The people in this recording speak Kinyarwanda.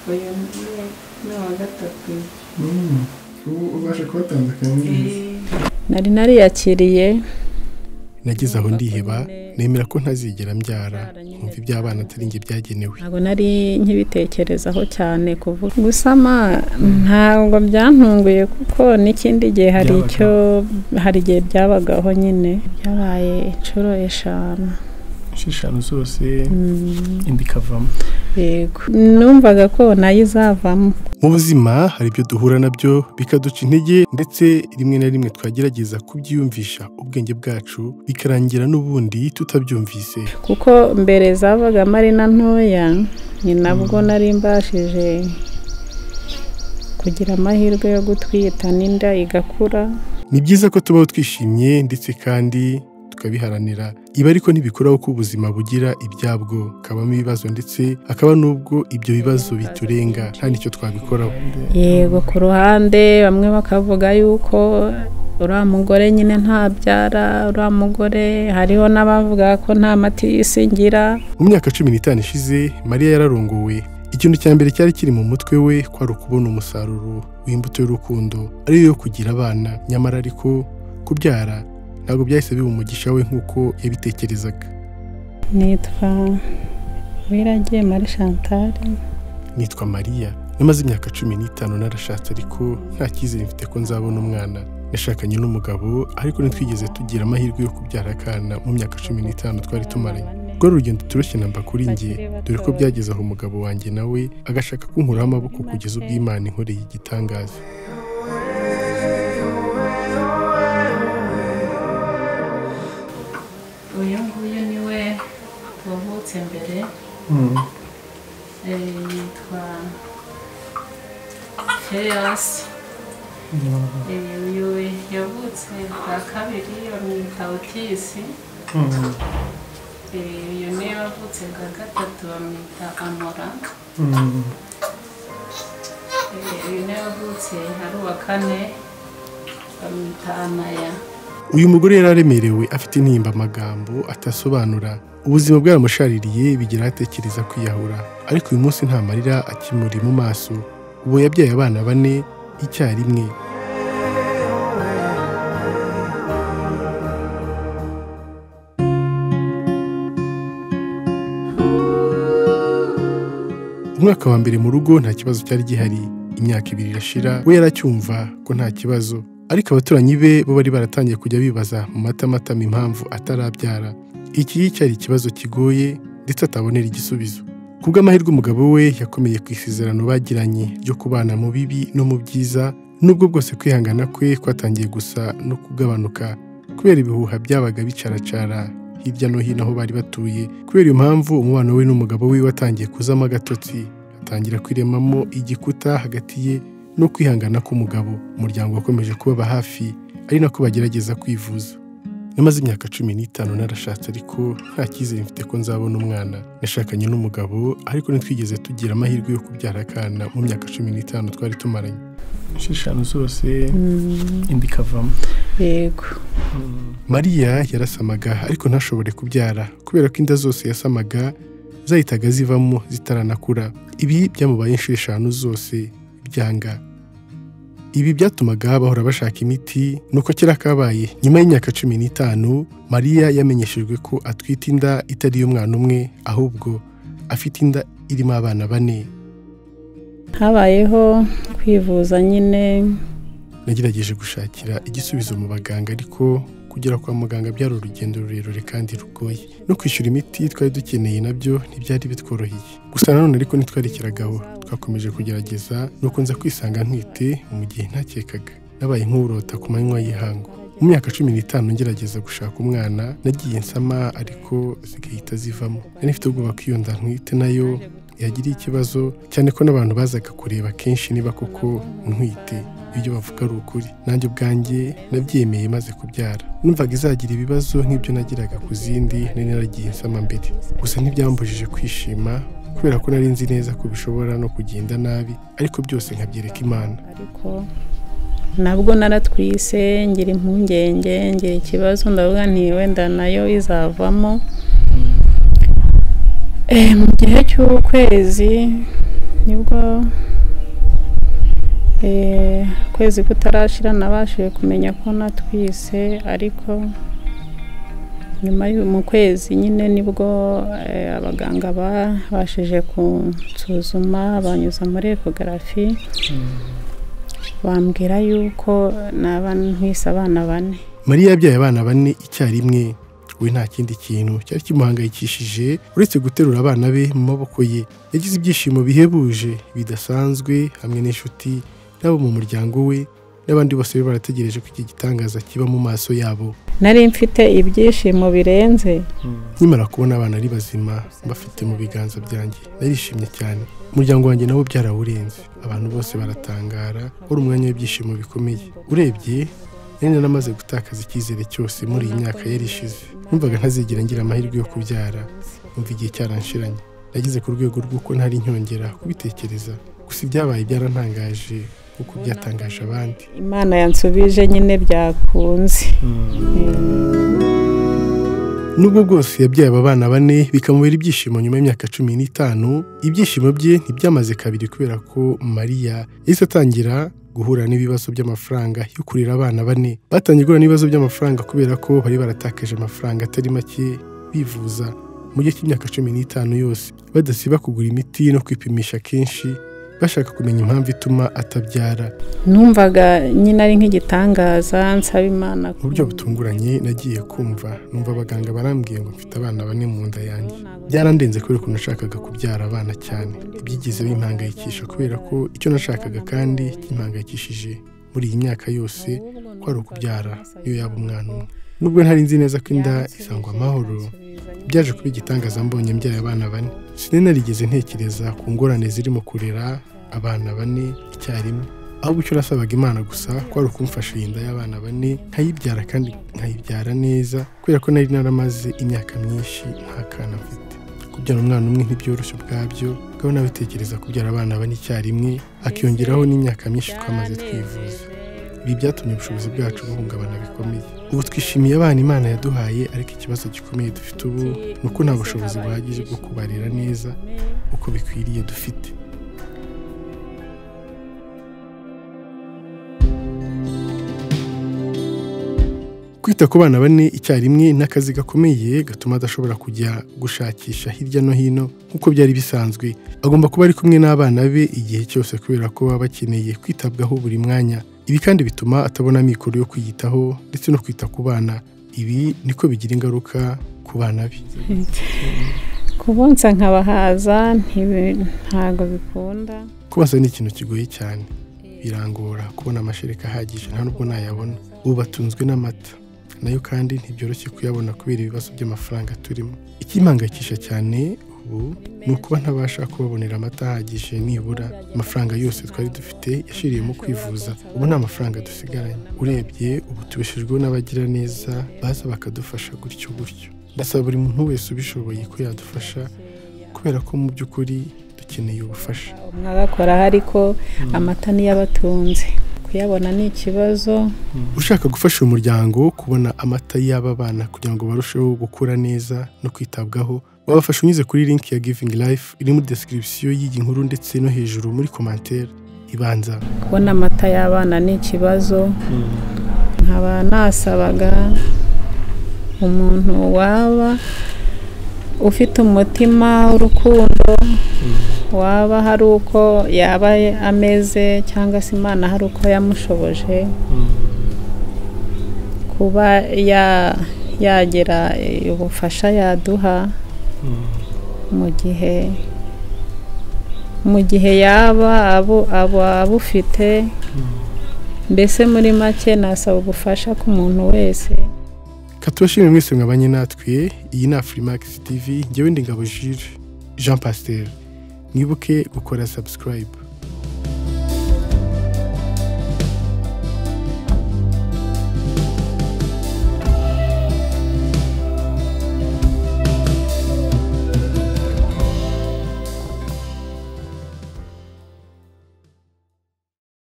Bo ja mówię, no gatatu Mm. Ubu ubasha kubatandukanya neza nari nariyakiriye nageze aho ndiheba nyine- nemera ko ntazigera mbyara Mbyara nyine nkumva iby'abana atari njye byagenewe ntabwo nari nkibitekerezaho cyane kuvuga gusama ntabwo byantunguye kuko n'ikindi gihe hari Byabagaho. icyo hari igihe byabagaho nyine byabaye inshuro eshanu esheshanu zose Mm, indi ikavamo yego numvaga ko nayo izavamo mu buzima hari ibyo duhura nabyo bikaduca intege ndetse rimwe na rimwe twagerageza kubyiyumvisha ubwenge bwacu bikarangira n'ubundi tutabyumvise kuko mbere zavagamo ari na ntoya ni nabwo nari mbashije kugira amahirwe yo gutwita n'inda igakura ni byiza ko tubaho twishimye ndetse kandi tukabiharanira ibi ariko ntibikuraho ko ubuzima bugira ibyabwo kabamo ibibazo ndetse hakaba n'ubwo ibyo bibazo biturenga nta n'icyo twabikoraho yego ku ruhande bamwe bakavuga yuko uriya mugore nyine ntabyara uriya mugore hariho n'abavuga ko nta matisi ngira mu myaka cumi n'itanu ishize mariya yararongowe ikintu cya mbere cyari kiri mu mutwe we kwari ukubona umusaruro w'imbuto y'urukundo ariyo yo kugira abana nyamara ariko kubyara ntabwo byahise biba umugisha we nk'uko yabitekerezaga nitwa wiragiye mari chantal nitwa mariya namaze imyaka cumi n'itanu narashatse ariko nta cyizere mfite ko nzabona umwana nashakanye n'umugabo ariko ntitwigeze tugira amahirwe yo kubyara akana mu myaka cumi n'itanu twari tumaranye rwari urugendo turushye namba kuri njye dore ko byageze aho umugabo wanjye nawe agashaka kunkuraho amaboko kugeza ubwo imana inkoreye igitangaza uyu nguyu niwe wavutse mbere eh, yitwa Feas Eh, uyu yavutse bwa kabiri bamwita otisi Eh, uyu niwe wavutse bwa gatatu bamwita amora Eh, uyu niwe wavutse ari uwa kane bamwita anaya uyu mugore yari aremerewe afite intimbamagambo atasobanura ubuzima bwaramushaririye bigira atekereza kwiyahura ariko uyu munsi nta marira akimuri mu maso ubu yabyaye abana bane icyarimwe umwaka wa mbere mu rugo nta kibazo cyari gihari imyaka ibiri irashira we yaracyumva ko nta kibazo ariko abaturanyi be bo bari baratangiye kujya bibaza mu matamatama impamvu atarabyara iki cyari ikibazo kigoye ndetse atabonera igisubizo ku bw'amahirwe umugabo we yakomeye ku isezerano bagiranye ryo kubana mu bibi no mu byiza nubwo bwose kwihangana kwe kwatangiye gusa no kugabanuka kubera ibihuha byabaga bicaracara hirya no hino aho bari batuye kubera iyo mpamvu umubano we n'umugabo we watangiye kuzamo agatotsi atangira kwiremamo igikuta hagati ye no kwihangana k'umugabo umuryango wakomeje kubaba hafi ari nako bagerageza kwivuza namaze imyaka cumi n'itanu narashatse ariko nta cyizere mfite ko nzabona umwana nashakanye n'umugabo ariko ntitwigeze tugira amahirwe yo kubyara akana mu myaka cumi n'itanu twari tumaranye esheshanu zose indi ikavamo yego mariya yarasamaga ariko ntashobore kubyara kubera ko inda zose yasamaga zahitaga zivamo zitaranakura ibi byamubaye inshuro eshanu zose byanga ibi byatumaga bahora bashaka imiti nuko kera kabaye nyuma y'imyaka cumi n'itanu mariya yamenyeshejwe ko atwite inda itari iy'umwana umwe ahubwo afite inda irimo abana bane habayeho kwivuza nyine nagerageje gushakira igisubizo mu baganga ariko kugera kwa muganga byari urugendo rurerure kandi rugoye no kwishyura imiti twari dukeneye nabyo ntibyari bitworoheye gusa nanone ariko ntitwarekeragaho twakomeje kugerageza nuko nza kwisanga ntwite mu gihe ntakekaga nabaye nk'urota ku manywa y'ihangu mu myaka cumi n'itanu ngerageza gushaka umwana nagiye nsama ariko zigahita zivamo nari mfite ubwoba ko iyo nda ntwite nayo yagiriye ikibazo cyane ko n'abantu bazaga kureba kenshi niba koko ntwite ibyo bavuga ari ukuri nanjye ubwanjye nabyemeye maze kubyara numvaga izagira ibibazo nk'ibyo nagiraga ku zindi nari naragiye nsama mbere gusa ntibyambujije kwishima kubera ko nari nzi neza ko bishobora no kugenda nabi ariko byose nkabyereka imana ariko nabwo naratwise ngira impungenge ngira ikibazo ndavuga nti wenda nayo izavamo Eh, mu gihe cy'ukwezi nibwo eh, ukwezi kutarashira nabashije kumenya ko natwise ariko nyuma y'u- mu kwezi nyine nibwo eh, abaganga babashije kunsuzuma banyuza muri ekogarafi bambwira yuko naba ntwise abana bane mariya yabyaye abana bane icyarimwe we nta kindi kintu cyari kimuhangayikishije uretse guterura abana be mu maboko ye yagize ibyishimo bihebuje bidasanzwe hamwe n'inshuti n'abo mu muryango we n'abandi bose bari barategereje ko iki gitangaza kiba mu maso yabo nari mfite ibyishimo birenze nkimara kubona abana ari bazima mbafite mu biganza byanjye narishimye cyane umuryango wanjye nawo byarawurenze abantu bose baratangara wari umwanya w'ibyishimo bikomeye urebye nari naramaze gutakaza icyizere cyose muri iyi myaka yari ishize numvaga ntazigera ngira amahirwe yo kubyara numva igihe cyaranshiranye nageze ku rwego rw'uko ntari nyongera kubitekereza gusa ibyabaye byarantangaje nk'uko byatangaje abandi imana yansubije nyine byakunze Nubwo bwose yabyaye aba bana bane bikamubera ibyishimo nyuma y'imyaka cumi n'itanu, ibyishimo bye ntibyamaze kabiri kubera ko Mariya yahise atangira guhura n'ibibazo by'amafaranga yo kurera abana bane. Batangiye guhura n'ibibazo by'amafaranga kubera ko bari baratakaje amafaranga atari make bivuza mu gihe cy'imyaka cumi n'itanu yose, badasiba kugura imiti no kwipimisha kenshi, bashaka kumenya impamvu ituma atabyara. numvaga nyine ari nk'igitangaza nsaba imana ko Mu buryo butunguranye nagiye kumva, numva abaganga barambwiye ngo mfite abana bane mu nda yanjye. byarandenze kubera ukuntu nashakaga kubyara abana cyane ibyigeze bimpangayikisha kubera ko icyo nashakaga kandi kimpangayikishije muri iyi myaka yose kwari ukubyara niyo yaba umwana umwe nubwo ntari nzi neza ko inda isangwa amahoro byaje kuba igitangaza mbonye mbyaye abana bane sinari narigeze ntekereza ku ngorane ziri mu kurera abana bane icyarimwe ahubwo icyo nasabaga imana gusa kwari ukumfasha iyi nda y'abana bane nkayibyara kandi nkayibyara neza kubera ko nari naramaze imyaka myinshi nta kana mfite kubyara umwana umwe ntibyoroshye ubwabyo kuko n'abatekereza kubyara abana bane icyarimwe hakiyongeraho n'imyaka myinshi twamaze twivuza ibi byatumye ubushobozi bwacu buhungabana bikomeye ubu twishimiye abana imana yaduhaye ariko ikibazo gikomeye dufite ubu ni uko nta bushobozi buhagije bwo kubarera neza uko bikwiriye dufite kwita ku bana bane icyarimwe ni akazi gakomeye gatuma adashobora kujya gushakisha hirya no hino nk'uko byari bisanzwe agomba kuba ari kumwe n'abana be igihe cyose kubera ko baba bakeneye kwitabwaho buri mwanya ibi kandi bituma atabona amikoro yo kwiyitaho ndetse no kwita ku bana ibi niko bigira ingaruka ku bana be kubonsa nkabahaza ntibi- ntabwo bikunda kubasa ni ikintu kigoye cyane birangora kubona amashereka ahagije nta nubwo nayabona ubu batunzwe n'amata nayo kandi ntibyoroshye kuyabona kubera ibibazo by'amafaranga turimo ikimpangayikisha cyane ubu ni ukuba ntabasha kubabonera amata ahagije nibura amafaranga yose twari dufite yashiriyemo kwivuza ubu nta mafaranga dusigaranye urebye ubu tubeshejweho n'abagira neza baza bakadufasha gutyo gutyo ndasaba buri muntu wese ubishoboye ko yadufasha kubera ko mu by'ukuri dukeneye ubufasha mwagakoraho ariko amata niyo abatunze kuyabona ni ikibazo ushaka gufasha uyu muryango kubona amata y'aba bana kugira ngo barusheho gukura neza no kwitabwaho wabafasha unyuze kuri link ya giving life iri muri description y'iyi nkuru ndetse no hejuru muri commentaire ibanza kubona amata y'abana ni ikibazo nkaba nasabaga umuntu waba ufite umutima w'urukundo waba hari uko yaba ameze cyangwa se imana hari uko yamushoboje kuba ya- yagira eh, ubufasha yaduha mu gihe mu gihe yaba abo abo abufite mbese muri make nasaba ubufasha ku muntu wese katubashimire mwese mwabanye natwe iyi ni afurimakisi tv ngewe ndi ngabo jire jean pasiteri mwibuke gukora subscribe